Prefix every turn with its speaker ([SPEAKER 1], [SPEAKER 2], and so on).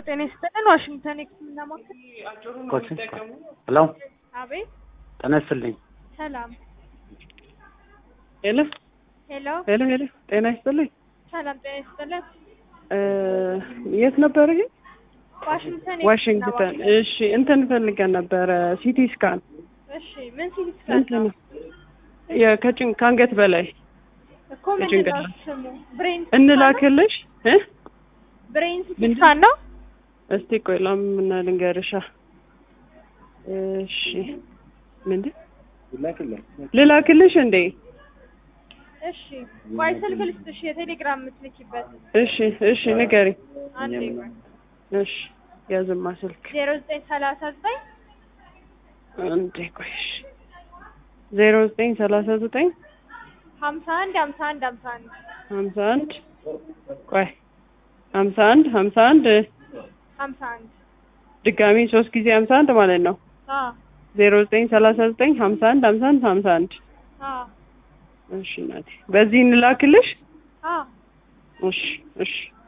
[SPEAKER 1] ጤና ይስጥልን። ዋሽንግተን የሕክምና ማዕከል።
[SPEAKER 2] ኮችን ሄሎ፣
[SPEAKER 1] አቤት።
[SPEAKER 2] ጤና ይስጥልኝ።
[SPEAKER 1] ሰላም።
[SPEAKER 3] ሄሎ
[SPEAKER 1] ሄሎ።
[SPEAKER 3] ሄሎ ሄሎ፣ ጤና ይስጥልኝ።
[SPEAKER 1] ሰላም ጤና ይስጥልን።
[SPEAKER 3] እ የት ነበር ይሄ?
[SPEAKER 1] ዋሽንግተን የሕክምና
[SPEAKER 3] ዋሽንግተን።
[SPEAKER 1] ማዕከል።
[SPEAKER 3] እሺ፣ እንትን ፈልገን ነበረ ሲቲ ስካን
[SPEAKER 1] እሺ ምን ሲል ይስካል
[SPEAKER 3] እንትን የከጭን ከአንገት በላይ
[SPEAKER 1] እኮ ምንድን ነው
[SPEAKER 3] የጭንቅላት
[SPEAKER 1] ስሙ? ብሬን
[SPEAKER 3] እንላክልሽ እ
[SPEAKER 1] ብሬን ሲቲ
[SPEAKER 3] ምንድን-
[SPEAKER 1] ስካን ነው።
[SPEAKER 3] እስቲ ቆይ ላምና ልንገርሻ። እሺ ምንድን ልላክልሽ እንዴ?
[SPEAKER 1] እሺ ቆይ ስልክ ልስጥሽ፣ የቴሌግራም የምትልኪበት
[SPEAKER 3] እሺ እሺ ንገሪ።
[SPEAKER 1] አንዴ
[SPEAKER 3] እሺ ያዝማ ስልክ
[SPEAKER 1] ዜሮ ዘጠኝ ሰላሳ ዘጠኝ
[SPEAKER 3] አንዴ ቆይ እሺ ዜሮ ዘጠኝ ሰላሳ ዘጠኝ
[SPEAKER 1] ሀምሳ አንድ ሀምሳ አንድ ሀምሳ አንድ
[SPEAKER 3] ሀምሳ አንድ ቆይ ሀምሳ አንድ ሀምሳ አንድ
[SPEAKER 1] ሀምሳ አንድ
[SPEAKER 3] ድጋሚ ሶስት ጊዜ ሀምሳ አንድ ማለት ነው።
[SPEAKER 1] አዎ
[SPEAKER 3] ዜሮ ዘጠኝ ሰላሳ ዘጠኝ ሀምሳ አንድ ሀምሳ አንድ ሀምሳ አንድ
[SPEAKER 1] አዎ
[SPEAKER 3] እሺ እናቴ በዚህ እንላክልሽ።
[SPEAKER 1] አዎ
[SPEAKER 3] እሺ እሺ